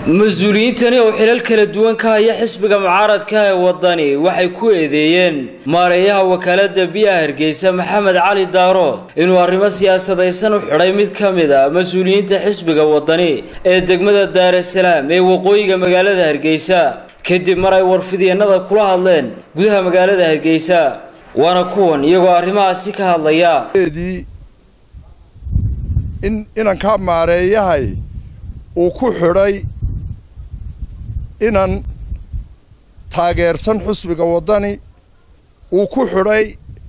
mas-uuliyiintani oo xilal kala duwan ka haya xisbiga mucaaradka ee wadani waxay ku eedeeyeen maareeyaha wakaalada biyaha hargeysa maxamed cali daarood inuu arrimo siyaasadaysan u xidhay mid ka mid a mas-uuliyiinta xisbiga wadani ee degmada daarasalaam ee waqooyiga magaalada hargeysa kadib mar ay warfidyeenada kula hadleen gudaha magaalada hargeysa waana kuwan iyagoo arrimahaasi ka hadlaya in inankaa maareeyahay uu ku xidhay inan taageersan xusbiga waddani uu ku xidhay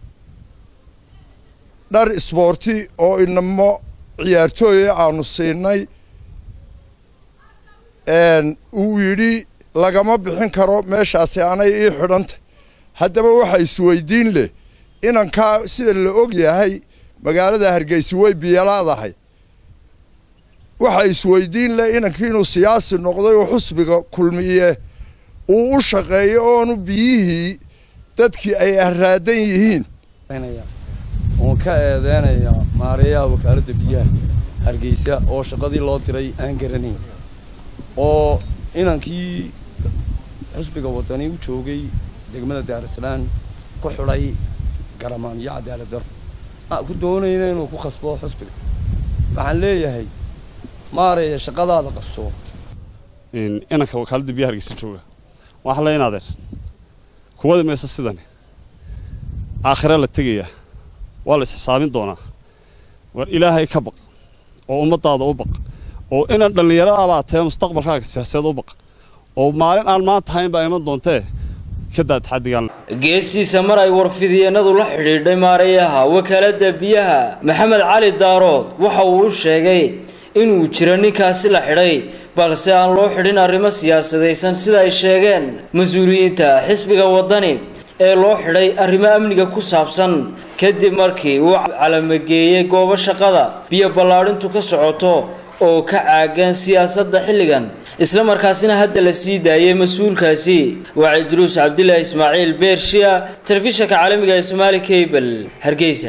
dhar isboorti oo inamo ciyaartooya aanu siinay uu yidhi lagama bixin karo meeshaasi anay ii xidhantay haddaba waxaa isweydiin leh inankaa sida la og yahay magaalada hargeysa way biyalaadahay waxaa isweydiin leh inankii inuu siyaasi noqday oo xusbiga kulmiye uu u shaqeeyo oonu biyihii dadkii ay araadan yihiin oon ka eedeynaya maareeyaha wakaaladda biyaha hargeysa oo shaqadii loo diray aan garanayn oo inankii xusbiga waddani u joogay degmada daaraslaan ku xidhay garamaan iyo cadaalad daro ku doonayna inuu ku khasbo xusbiga waxaan leeyahay maareeya shaqadaada qabso inanka wakaaladda biyaha hargeysa jooga waxaa la inaadeer kuwada meesa sidani aakhira la tegayaa waa la isxisaabin doonaa war ilaahay ka baq oo ummadaada u baq oo inan dhallinyaro abaa tae mustaqbalkaaga siyaasadeed u baq oo maalin aan maanta hayn baa iman doontee geesiisa mar ay warfidyeenadu la xidhiidhay maareeyaha wakaaladda biyaha maxamed cali daarood waxa uu u sheegay inuu jiro ninkaasi la xidhay balse aan loo xidhin arrimo siyaasadaysan sida ay sheegeen mas-uuliyiinta xisbiga waddani ee loo xidhay arrimo amniga ku saabsan kadib markii uu calamageeyey goobo shaqada biyo ballaadhintu ka socoto oo ka caagan siyaasadda xilligan isla markaasina hadda la sii daayay mas-uulkaasi waa cidruus cabdilaahi ismaaciil beershiya telefishanka caalamiga ee somaali cable hargeysa